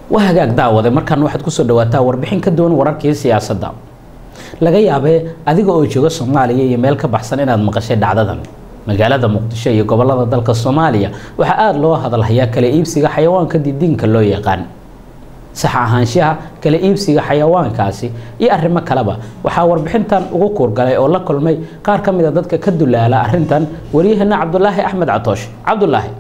waa hagaag daawade markaan waxaad kusoo dhawaataa warbixin ka duwan wararkii siyaasadda laga yaabee adiga oo jooga soomaaliya iyo meel ka baxsan inaad maqashay dhacdadan magaalada muqdisho iyo gobolada dalka soomaaliya waxaa aada loo hadalhayaa kala iibsiga xayawaanka didiinka loo yaqaan sax ahaanshaha kala iibsiga xayawaankaasi iyo arrimo kaleba waxaa warbixintan ugu kuurgalay oo la kulmay qaar ka mid a dadka ka dulaala arrintan waryaheena cabdulaahi axmed catoosh cabdulaahi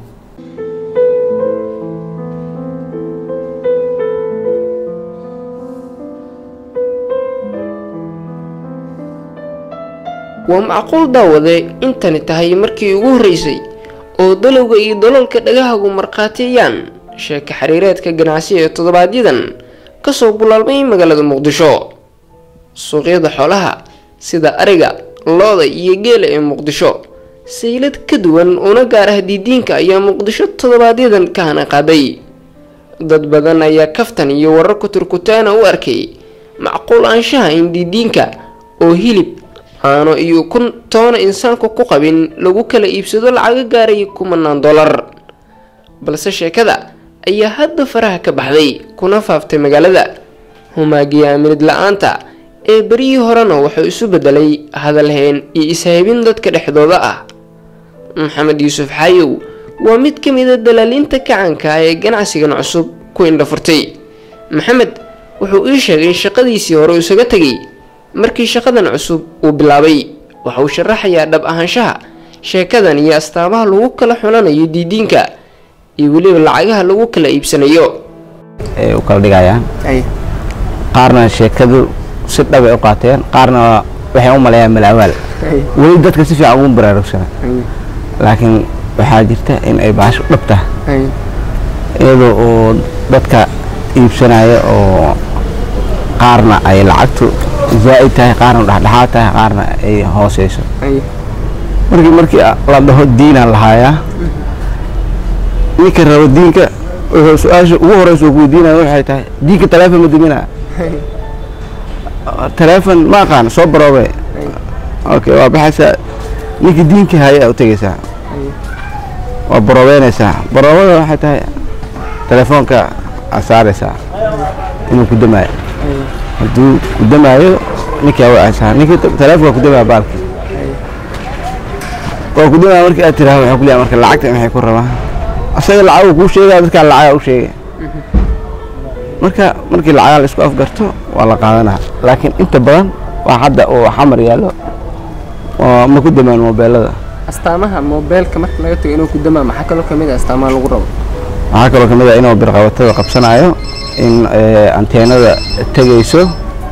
waa macquul daawade intani tahay markii ugu horreysay oo dalowga iyo daloolka dhagahagu markhaatiyayaan sheeka xiriireedka ganacsi ee toddobaadyadan kasoo bulaalmay magaalada muqdisho suuqyada xoolaha sida ariga looda iyo geela ee muqdisho saylad ka duwan una gaar ah diidiinka ayaa muqdisho toddobaadyadan ka hana qaaday dad badan ayaa kaftan iyo warar kuturkutaana u arkay macquul aanshaha in diidiinka oo hilib caano iyo kun toona insaanku ku qabin lagu kala iibsado lacaga gaaraya kumanaan dollar balse sheekada ayaa hadda faraha ka baxday kuna faaftay magaalada humaagiya aaminid la-aanta ee beryihii horena wuxuu isu bedelay hadalheen iyo ishaybin dadka dhexdooda ah maxamed yuusuf xaayow waa mid ka mid a dalaaliinta kacanka ee ganacsigan cusub ku indhafurtay maxamed wuxuu ii sheegay shaqadiisii hore isaga tegay markii shaqadan cusub uu bilaabay waxa uu sharaxayaa dhab ahaanshaha sheekadan iyo astaamaha lagu kala xulanayo diidiinka iyo weliba lacagaha lagu kala iibsanayo ay u kala dhigayaan qaarna sheekadu si dhabay u qaateen qaarna waxay u maleeyaan malawaal weli dadka si fiican ugu baraarugsana laakiin waxaa jirta in ay baasho dhab tahay iyadoo oo dadka iibsanaya oo qaarna ay lacagtu zaa'id tahay qaarna dhexdhexaad tahay qaarna ay hooseyso markii markii la dhaho diinaan lahaayaa ninka rabo diinka wuxuu su-aasha ugu horeysa uu kuweydiinaya waxay tahay diinka taleefon ma duminaa taleefon ma aqaan soo baroobe okay waa baxaysaa ninkii diinka haya u tegeysaa waa baroobeynaysaa baroobada waxay tahay telefoonka aad saaraysaa inuu ku damaayo hadduu ku damaayo ninkii awacaysaa ninkii taleefonka ku damaya baalkii waa ku damaya markii aad tiraahdo waxaa ku leeyahay marka lacagta maxay ku rabaa asaga lacagu kuu sheegaya dadkaa lacagaa u sheegay marka markii lacagaa la isku afgarto waa la qaadanaa laakiin inta badan waa hadda oo xamar yaallo ma ku damaan moobeelada astaamaha moobeelka marka laga tago inuu ku damaa maxaa kaloo kamid ah astaamaha lagu rabo waxaa kaloo kamid ah inuu birqabatada qabsanayo in anteenada tegayso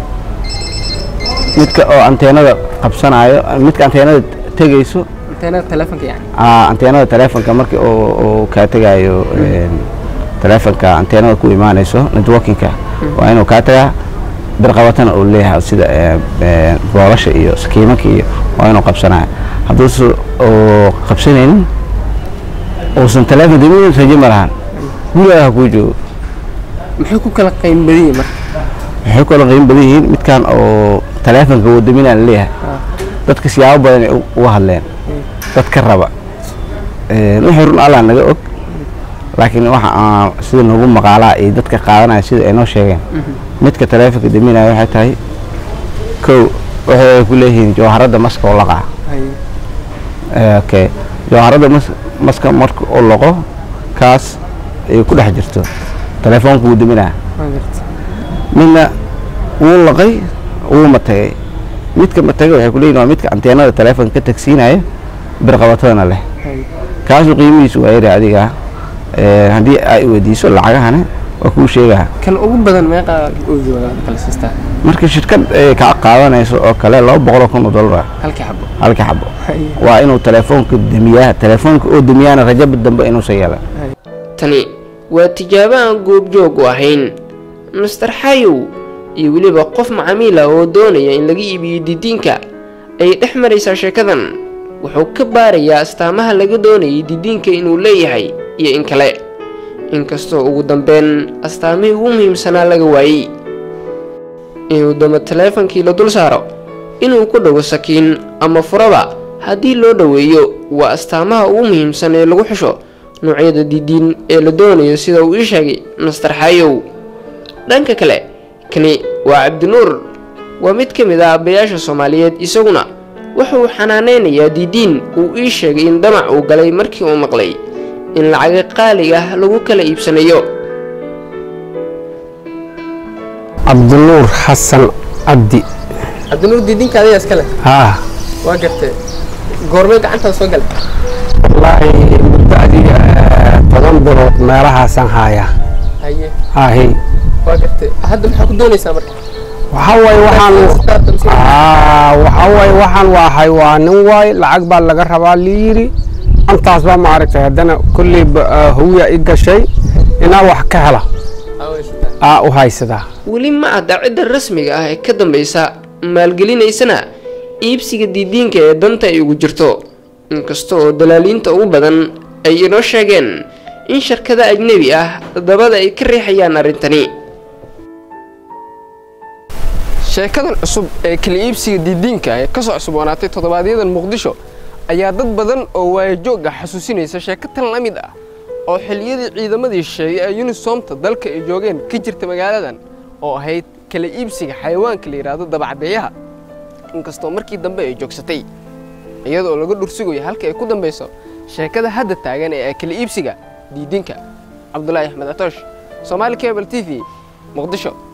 midka oo anteenada qabsanayo midka anteenada tegayso anteenada telefonka yani anteenada telefonka markii uu kaa tegayo telefonka anteenada ku imaanayso networkinka waa inuu kaa tagaa birqabatana uu leeyahay sida boolasha iyo sakiimanka iyo waa inuu qabsanayo hadduuse uu qabsanaynin uusan telefon damin rajo ma lahan gurigaa ha kuu joogo maxay ku kala qiim badan yihiin marka waxay kala qiimo badan yihiin midkan oo taleefonka wadaminaa la leeyahay dadka siyaabo badan ay uga hadleen dad ka raba wixii run allah naga og laakiin waxa aan sida noogu maqaalaa iyo dadka qaadanaya sida ay noo sheegeen midka taleefonka daminaya waxay tahay kow waxay ku leeyihiin jawharadda maska oo laqaa okay jawharadda mas maska marka uu laqo kaas ay ku dhex jirto telefoonka wuu daminaa midna wuu laqay wuu matagay midka matagay waxay ku leeyihin waa midka anteenada telefoonka ka tagsiinaya birqabatadana leh kaasu qiimihiisu waa yari adiga haddii ay weydiiso lacagahana waa kuu sheegaa kan ugu badan meeqa kala siistaa marka shirkad ay kaa qaadanayso oo kale laba boqoloo kun oo dollar halkii xabo halka xabo waa inuu telefoonka damiyaa telefoonka oo damiyaana rajaba dambe inuusan yeelan tani waa tijaabo aan goobjoog u ahayn master xayow iyo weliba qof macamiil ah oo doonaya in laga iibiyo didiinka ayay dhex maraysaa sheekadan wuxuu ka baarayaa astaamaha laga doonayay didiinka inuu leeyahay iyo in kale inkastoo ugu dambeyn astaamihii ugu muhiimsanaa laga waayey inuu damo teleefonkii la dul saaro inuu ku dhago sakiin ama furaba haddii loo dhoweeyo waa astaamaha ugu muhiimsan ee lagu xusho noocyada didiin ee la doonayo sida uu ii sheegay master xayow dhanka kale kani waa cabdinuur waa mid ka mid ah aabbayaasha soomaaliyeed isaguna wuxuu xanaanaynayaa diidiin uu ii sheegay in damac uu galay markii uu maqlay in lacaga qaaliga ah lagu kala iibsanayo cabdinuur xasan cabdi cabdinuur diidinka adiga iskale haa waa gartee goormee gacantaada soo galay wallaahi muddo adiga toban bilood meelahaasaan haayaa haye haahi waa gartee hadda maxaa ku doonaysaa marka waxaa waaye waxaan aa waxaa waaye waxaan waahay waa nin waay lacag baa laga rabaa lii yidhi antaas baa maaragtay haddana kolley hawiya i gashay inaa wax ka hela aa u haysadaa weli ma adda cidda rasmiga ah ee ka dambaysa maalgelinaysana iibsiga diidiinka ee danta ay ugu jirto inkasta oo dalaaliinta ugu badan ay inoo sheegeen in shirkada ajnebi ah dabada ay ka riixayaan arrintani sheekadan cusub ee kala iibsiga diidiinka ee ka soo cusuboonaatay toddobaadyada muqdisho ayaa dad badan oo waayajoogga xasuusinaysa sheeko tan la mid ah oo xilliyadii ciidamadii shisheeye ee yunisoomta dalka ay joogeen ka jirta magaaladan oo ahayd kala iibsiga xayawaanka la yidhaahdo dabacdeeyaha inkastoo markii dambe ay joogsatay iyadoo laga dhursugayo halka ay ku dambayso sheekada hadda taagan ee kala iibsiga diidinka cabdulaahi axmed atoosh soomaali cable t v muqdisho